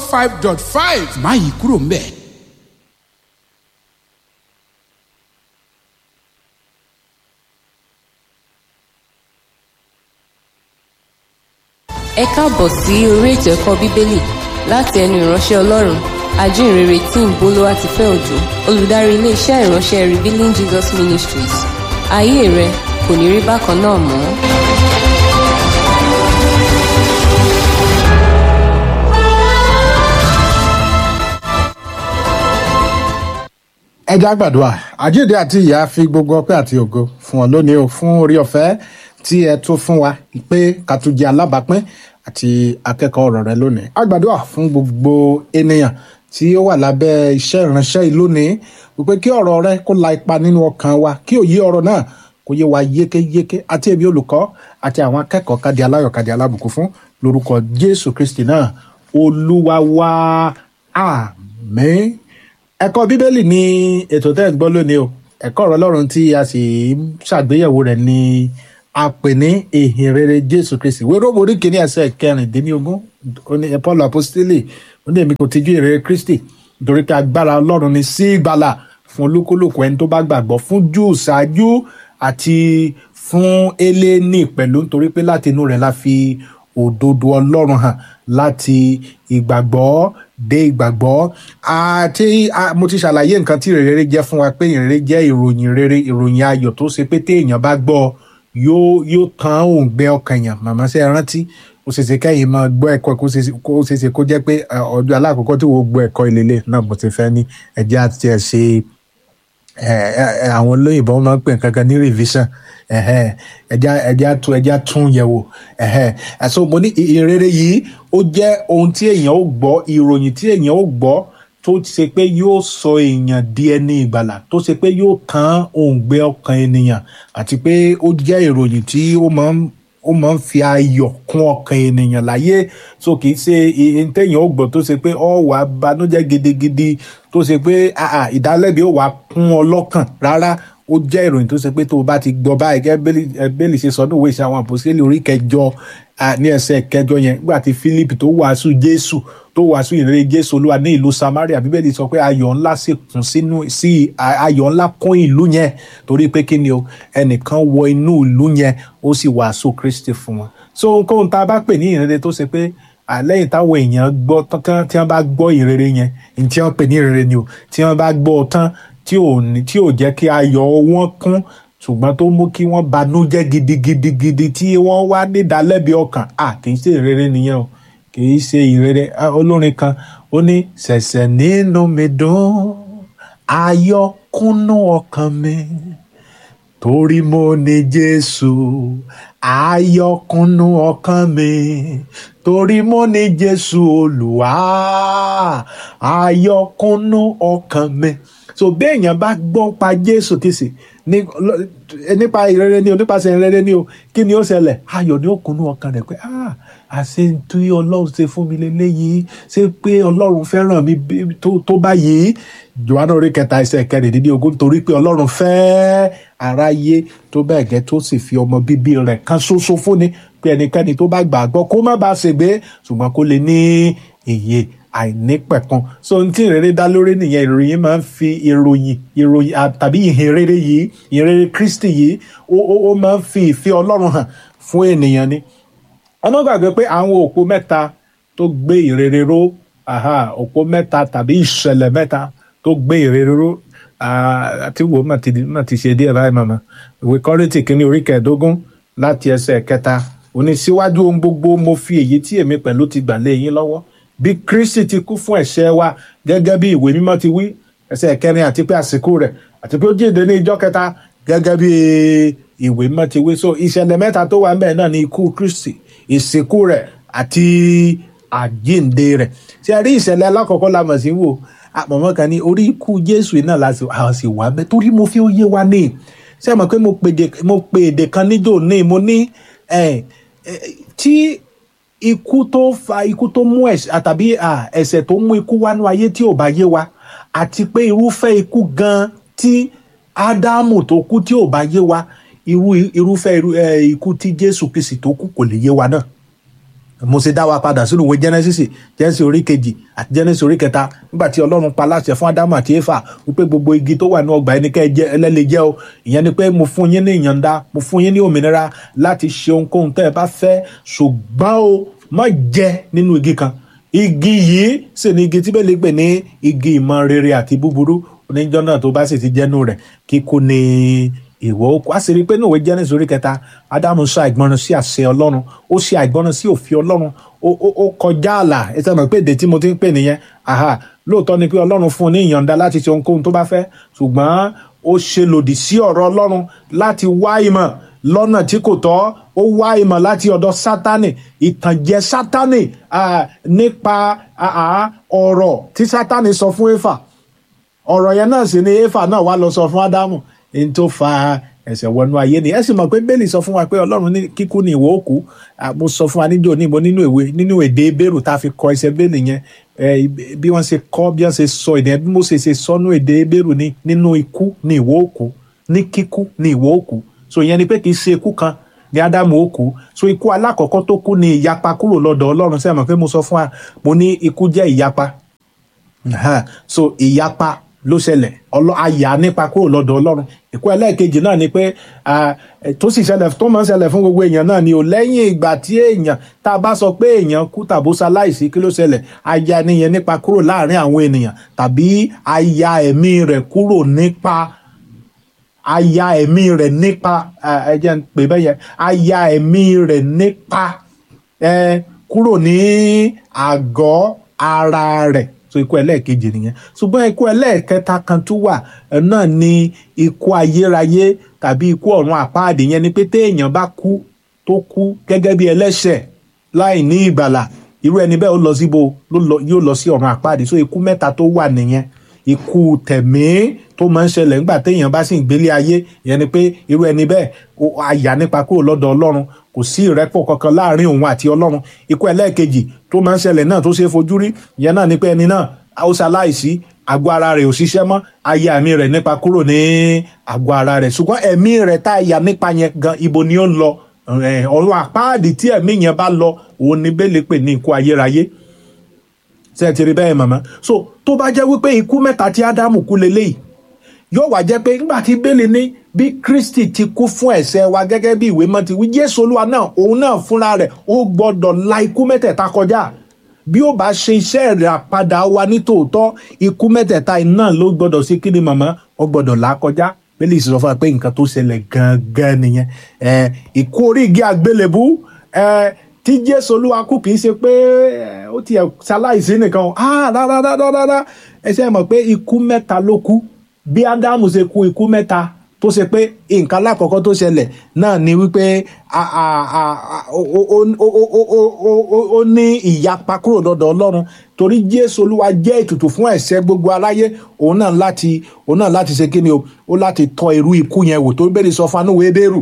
five dot five má yí kúrò ń bẹ̀. ẹ káàbọ̀ sí orí ètò ẹ̀kọ́ bíbélì láti ẹnu ìránṣẹ́ ọlọ́run ajínrere tí ń bolówá ti fẹ́ òjò olùdarí iléeṣẹ́ ìránṣẹ́ revealing jesus ministries ayé rẹ kò ní rí bákan náà mọ́. ẹ já gbàdúrà àjíǹde àti ìyá fi gbogbo ọpẹ́ àti ògo fún ọ lónìí o fún orí ọ̀fẹ́ tí ẹ tún fún wa pé ká tún jẹ alábàápín àti akẹ́kọ̀ọ́ ọ̀rọ̀ rẹ lónìí a gbàdúrà fún gbogbo ènìyàn tí ó wà lábẹ́ iṣẹ́ ìránṣẹ́ yìí lónìí wípé kí ọ̀rọ̀ rẹ kó la ipa nínú ọkàn wa kí òye ọ̀rọ̀ náà kó yé wa yékéyéké àti ẹbí olùkọ́ àti àwọn akẹ́kọ̀ọ́ kádì aláyọ̀ kádì alábùkún fún lórúkọ Jésù Kristi náà olúwa wa àmín ẹ̀kọ́ bíbélì ní ètò tẹ́ ẹ̀ ń gbọ́ lónìí o ẹ̀kọ́ ọ̀rọ̀ ọlọ́run tí a sì ń ṣàgbéyẹ̀wò rẹ̀ ní a pè ní ìhìn rere jésù kristi wéró orí kìíní ẹsẹ̀ kẹrìndínlógún ó ní paul apostoli ó ní èmi kò tijú ìrere kristi nítorí pé agbára ọlọ́run ni sí ìgbàlà fún olúkúlùkù ẹni tó bá gbàgbọ́ fún júù ṣáájú àti fún eléni pẹ̀lú nítorí pé láti inú rẹ̀ la fi òdodo ọlọ́run hàn láti ìgbàgbọ́ dé ìgbàgbọ́ àti mo ti ṣàlàyé nǹkan tí ìrere jẹ́ fún wa pé ìrere jẹ́ ìròyìn rere ìròyìn ayọ̀ tó ṣe pé téèyàn bá gbọ́ yóò yóò tán òǹgbẹ ọkàn yàn màmá ṣe rántí ó ṣeéṣe kẹ́yìn máa gbọ́ ẹ̀kọ́ kó ṣeéṣe kó jẹ́ pé ọdún alákọ̀ọ́kọ́ tí wọ́n gbọ́ ẹ̀kọ́ ìlélẹ̀ náà mo ti fẹ́ ní ẹ̀jẹ̀ àti ẹ̀ ṣe àwọn olóyìnbó máa ń pè kankan ní revision ẹja ẹja tún ẹja tún yẹ̀wò ẹsọ mo ní ìrere yìí ó jẹ́ ohun tí èèyàn ó gbọ́ ìròyìn tí èèyàn ó gbọ́ tó ṣe pé yóò sọ èèyàn di ẹni ìgbàlà tó ṣe pé yóò tán òǹgbẹ ọkàn ènìyàn àti pé ó jẹ́ ìròyìn tí ó máa ń ó máa ń fi ayọ̀ kún ọkàn ènìyàn láyé so kì í ṣe ohun téèyàn ó gbọ́ tó ṣe pé ọ wà banújẹ́ gidigidi tó ṣe pé ìdálẹ́bi ó wà kún ọ lọ́kàn rárá ó jẹ́ ìròyìn tó ṣe pé tó o bá ti gbọ́ báyìí gẹ́gẹ́ bẹ́ẹ̀lì ṣe sọ níwèé ìṣe àwọn àpòsílẹ̀ orí kẹjọ ní ẹsẹ̀ kẹjọ yẹn nígbà tí Philip tó wàásù Jésù tó wàásù ìrere Jésù Olúwa ní ìlú Samaria bíbélì sọ pé ayọ̀ ńlá sì kún sínú sí ayọ̀ ńlá kún ìlú yẹn torí pé kí ni o ẹnìkan wọ inú ìlú yẹn ó sì wàásù Kristi fún wọn so ohunkóhun tá a bá pè ní ìrere tó ṣe pé lẹ́yìn táwọn èèyàn gbọ́ tán tí wọ́n bá gbọ́ ìrere yẹn ní tí wọ́n pè ní ìrere ni o tí wọ́n bá gbọ́ tán tí ò ní tí ò jẹ́ kí ayọ̀ wọn kún ṣùgbọ́n tó mú kí wọ́n banújẹ́ gidigidigidi tí wọ́n wá nídàálẹ́bi ọkàn à kì í ṣe ìrere nìyẹn o kì í ṣe ìrere olórin kan ó ní ṣẹ̀ṣẹ̀ nínú mi dùn ayọ̀ kúnnú ọkàn mi torí mo ní Jésù ayọ̀ kúnnú ọkàn mi torí mo ní Jésù Olúwa ayọ̀ kúnnú ọkàn mi so béèyàn bá gbọ́ pa jésù kìsì nípa ìrere ni o nípasẹ̀ ìrere ni o kí ni ó ṣẹlẹ̀ ayọ̀ ni ó kúnnú ọkàn rẹ̀ pé ah àṣẹ tí ọlọ́run ṣe fún mi lélẹ́yìí ṣé pé ọlọ́run fẹ́ràn mi tó báyìí johanna orí kẹta ẹsẹ̀ kẹrìndínlógún torí pé ọlọ́run fẹ́ aráyé tó bẹ́ẹ̀ gẹ́ tó sì fi ọmọ bíbí rẹ̀ kan ṣoṣo fúnni pé ẹnikẹ́ni tó bá gbàgbọ́ kó má bàa ṣègbé ṣùgbọ́n kó lè ní ìyè àìnípẹ̀kan so ohun tí ìrere dá lórí nìyẹn ìròyìn máa ń fi ìròyìn ìròyìn tàbí ìhìnrere yìí ìhìnrere Kristi yìí ó máa ń fi ìfẹ́ Ọlọ́run hàn fún ènìyàn ni ọmọ gbàgbé pé àwọn òpó mẹ́ta tó gbé ìrere ró òpó mẹ́ta tàbí ìṣẹ̀lẹ̀ mẹ́ta tó gbé ìrere ró àti wo mà ti ṣe díẹ̀ báyìí màmá ìwé Kọ́ríńtì kínní orí kẹẹ̀ẹ́dógún láti ẹsẹ̀ kẹta òní síwájú ohun gbogbo mo fi èyí tí èmi pẹ̀lú ti gbà lé yín lọ́wọ́ bí kristi ti kú fún ẹ̀ṣẹ̀ wa gẹ́gẹ́ bí ìwé mímọ́ ti wí ẹsẹ̀ kẹrin àti pé àsìkò rẹ̀ àti pé ó jíǹde ní ìjọ́ kẹta gẹ́gẹ́ bí ìwé mímọ́ ti wí so ìṣẹ̀lẹ̀ mẹ́ta tó wà ńbẹ̀ náà ni ikú kristi ìsìnkú rẹ̀ àti àjíǹde rẹ̀ ṣe rí ìṣẹ̀lẹ̀ alákọ̀ọ́kọ́ la mọ̀ sí wò àmọ̀mọ́ kan ní orí ikú jésù náà la sì wà ńbẹ̀ torí mo fi ó yé wa ní ṣé mọ̀ pé mo pe èdè kan níjò ní mo ní tí ikú tó fa ikú tó mú ẹ̀ṣẹ̀ tàbí ẹ̀ṣẹ̀ tó mú ikú wánú ayé tí ò bá yé wa àti pé irúfẹ́ ikú gan tí ádámù tó kú tí ò bá yé wa irú irúfẹ́ ikú tí jésù kìsì tó kú kò lè yé wa náà mo ṣe dá wa padà sínú ìwé genesis genesis orí kejì àti genesis orí kẹta nígbà tí ọlọ́run pa láṣẹ fún ádámù àti éfà wípé gbogbo igi tó wà ní ọgbà ẹni kẹ́ ẹ jẹ ẹlẹ́lẹ́ jẹ́ o ìyẹn ni pé mo fún yín ní ìyọ̀ǹda mo fún yín ní òmìnira láti ṣe ohunkóhun tẹ́ ẹ bá fẹ́ ṣùgbọ́n o má jẹ nínú igi kan igi yìí sì ni igi tí bẹ́ẹ̀ lè pè ní igi ìmọ̀ rere àti búburú oníjọ́ náà tó bá sì ti jẹ́nu rẹ̀ kíkú ni ìwọ òkú a sì rí i pé ní òwe Genesis orí kẹta ádámù ṣe àìgbọràn sí àṣẹ ọlọ́run ó ṣe àìgbọràn sí òfin ọlọ́run ó ó ó kọjá ààlà ẹ sọ ma pé èdè tí mo ti ń pè nìyẹn aha lóòótọ́ ni pé ọlọ́run fún un ní ìyọ̀ǹda láti ṣe ohunkóhun tó bá fẹ́ ṣùgbọ́n ó ṣe lòdì sí ọ̀rọ̀ ọlọ́run láti wá ìmọ̀ lọ́nà tí kò tọ́ ó wá ìmọ̀ láti ọ̀dọ̀ sátánì ìtànjẹ sátánì ah, nípa ah, ah, ọ̀rọ̀ tí sátánì sọ fún éfà ọ̀rọ̀ yẹn náà sì ni éfà náà wá lọ sọ fún ádámù ní tó fa ẹ̀ṣẹ̀ wọnú ayé ni ẹ sì mọ̀ pé bẹ́ẹ̀lì sọ fún wa pé ọlọ́run ní kíkú ni ìwọ òkú mo sọ fún wa níjọ́ ní mo nínú ìwé nínú èdè bẹ́ẹ̀rù tá a fi kọ ẹsẹ̀ bẹ́ẹ̀lì yẹn ẹ, bí wọ́n ṣe kọ́ bí wọ́n ṣe sọ èdè bí mo ṣe ṣe sọ nínú èdè bẹ́ẹ̀rù ni nínú ikú ni ìwọ òkú ní kíkú ni ìwọ òkú so ìyẹn ni pé kì í ṣe ikú kan ní ádámù ó kú so ikú alákọ̀ọ́kọ́ tó kú ni ìyapa kúrò lọ́dọ̀ ọlọ́run sẹ́yìn mọ̀ pé mo sọ fún wa mo ní ikú jẹ́ ìyapa Aha. so ìyapa ló ṣẹlẹ̀ ọlọ́ àyà nípa kúrò lọ́dọ̀ ọlọ́run ìkú ẹlẹ́ẹ̀kejì náà ni pé ah, eh, tó sì ṣẹlẹ̀ tó máa ń ṣẹlẹ̀ fún gbogbo èèyàn náà ni ò lẹ́yìn ìgbà tí èèyàn tá a bá sọ pé èèyàn kú tàbó ṣaláìsí kí ló ṣẹlẹ̀ àyà nìyẹn nípa kúrò láàrin àwọn ènìyàn tàbí àyà ẹ̀mí rẹ̀ kúrò nípa àyà ẹ̀mí rẹ̀ nípa ah, ẹ jẹ́ n pè bẹ́ẹ̀ yẹn àyà ẹ̀mí rẹ̀ nípa eh, kúrò ní àgọ́ ara rẹ̀ so ikú ẹlẹ́ẹ̀kejì nìyẹn ṣùgbọ́n ikú ẹlẹ́ẹ̀kẹta kan tún wà ẹ̀ náà ni ikú ayérayé tàbí ikú ọ̀run àpáàdé yẹn ni pé téèyàn bá kú tó kú gẹ́gẹ́ bí ẹlẹ́ṣẹ̀ láì ní ìgbàlà irú ẹni bẹ́ẹ̀ ó lọ síbo ló lọ- yóò lọ sí ọ̀run àpáàdé so ikú mẹ́ta tó wà nìyẹn ikú tẹ̀mí tó máa ń ṣẹlẹ̀ nígbà téèyàn bá sì ń gbélé ayé ìyẹn ni pé irú ẹni bẹ́ẹ̀ ó àyà nípa kúrò lọ́dọ̀ ọlọ́run kò sí ìrẹ́pọ̀ kankan láàrin òun àti ọlọ́run ikú ẹlẹ́ẹ̀kejì tó máa ń ṣẹlẹ̀ náà tó ṣe é fojú rí ìyẹn náà ni pé ẹni náà ó ṣaláìsí àgọ́ ara rẹ̀ ò ṣiṣẹ́ mọ́ ayé ẹ̀mí rẹ̀ nípa kúrò ní àgọ́ ara rẹ̀ ṣùgbọ́n ẹ̀mí rẹ̀ tá a yà nípa yẹn gan ibo ni ó ń lọ Eh, ọ̀run àpáàdì tí ẹ̀mí yẹn bá lọ òun ni bẹ́ẹ̀ lè pè ní ikú ayérayé ṣe é ti rí bẹ́ẹ̀ màmá so tó bá jẹ́ wípé ikú mẹ́ta tí ádámù kú leléyìí yóò wá jẹ́ pé nígbà tí bẹ́ẹ̀lì ní bí kristi ti kú fún ẹ̀ṣẹ̀ wa gẹ́gẹ́ bí ìwé mọ́ ti wí jésù olúwa náà òun náà fúnra rẹ̀ ó gbọ́dọ̀ la ikú mẹ́tẹ̀ẹ̀ta kọjá bí ó bá ṣe iṣẹ́ rẹ̀ àpadà wa ní tòótọ́ ikú mẹ́tẹ̀ẹ̀ta iná ló gbọ́dọ̀ sí kí ni màmá ó gbọ́dọ̀ là á kọjá bẹ́ẹ̀lì sọ fún wa pé nǹkan tó ṣẹlẹ̀ gangan nìyẹn ẹ̀ ikú orí igi àgbélébú ẹ̀ tí jésù olúwa kú kì í ṣe pé ẹ̀, ó tiẹ̀ ṣaláìsí nìkan o ah rárá rárá rárá ẹ ṣe mọ̀ pé ikú mẹ́ta ló kú bí ádámù ṣe kú ikú mẹ́ta tó ṣe pé nǹkan alákọ̀ọ́kọ́ tó ṣẹlẹ̀ náà ni wípé a- a- a- a- ó- ó- ó- ó- ó- ó- ó- ó- ó ní ìyapa kúrò lọ́dọ̀ ọlọ́run torí jésù olúwa jẹ́ ètùtù fún ẹ̀ṣẹ̀ gbogbo aráyé òun náà láti òun náà láti ṣe kí ni o ó láti tọ́ irú ikú yẹn wò tó bẹ́ẹ̀ sọ fanúwé bẹ́rù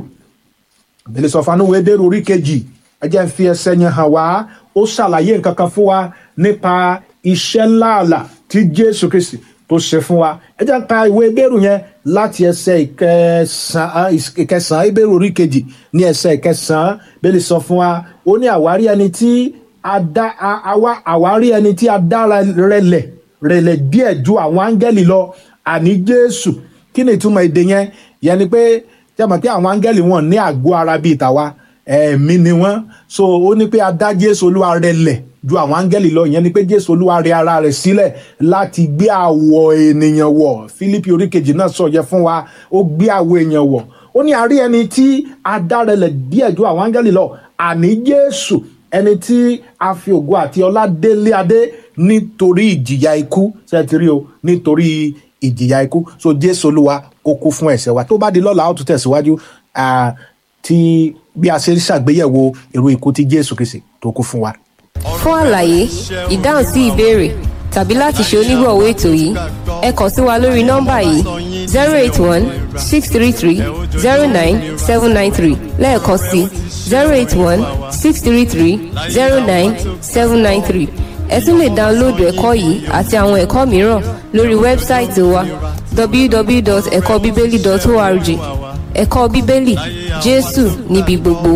bẹ́ẹ̀ sọ fanúwé bẹ́rù orí kejì ẹ jẹ́ n fi ẹsẹ̀ yẹn hàn wá ó ṣàlàyé nǹkan kan fún wa nípa iṣẹ́ láàlà tí jésù kristi tó ṣe fún wa ẹ jẹ́ n ka ìwé bẹ́rù yẹn láti ẹsẹ̀ ìkẹsàn-án ìkẹsàn-án ìbẹ̀rù orí kejì ní ẹsẹ̀ ìkẹsàn-án bẹ́ẹ̀ sọ fún wa ó ní àwárí ẹni tí a dá a- àwa- àwárí ẹni tí a dára rẹlẹ̀ rẹlẹ̀ díẹ̀ ju àwọn áńgẹ́lì lọ àní jésù kí ni ìtumọ̀ èdè yẹn yẹn ni pé tí a mọ̀ pé àwọn áńgẹ́lì wọn ní àgọ́ ara bíi tàwa ẹ̀mí ni wọ́n so ó ní pé a dá jésù olúwa rẹ̀ lẹ̀ ju àwọn áńgẹ́lì lọ ìyẹn ni pé jésù olúwa rẹ̀ ara rẹ̀ sílẹ̀ láti gbé àwọ̀ ènìyàn wọ̀ fílípì oríkejì náà sọ yẹ fún wa ó gbé àwọ̀ èèyàn wọ̀ ó ní àrí ẹni tí a dá rẹ̀ lẹ̀ díẹ̀ ju àwọn áńgẹ́lì lọ àní jésù ẹni tí a fi ògo àti ọlá délé adé nítorí ìjìyà ikú ṣe ti rí o nítorí ìjìyà ikú so jésù olúwa ó kú fún ẹ̀ṣẹ̀ wa tó bá di lọ́la ó tún tẹ̀síwájú ah, tí bí a ṣe ń ṣàgbéyẹ̀wò irú ikú tí jésù kìsì tó kú fún wa. fún àlàyé ìdáhùn sí ìbéèrè tàbí láti ṣe onígbọ̀wọ́ ètò yìí ẹ kàn sí wa lórí nọ́mbà yìí zero eight one six three three zero nine seven nine three lẹ́ẹ̀kan sí zero eight one six three three zero nine seven nine three ẹ tún lè dáńlóòdù ẹ̀kọ́ yìí àti àwọn ẹ̀kọ́ mìíràn lórí wẹ́bsáìtì wa www.ẹ̀kọ́bíbélì.org ẹ̀kọ́ bíbélì jésù níbi gbogbo.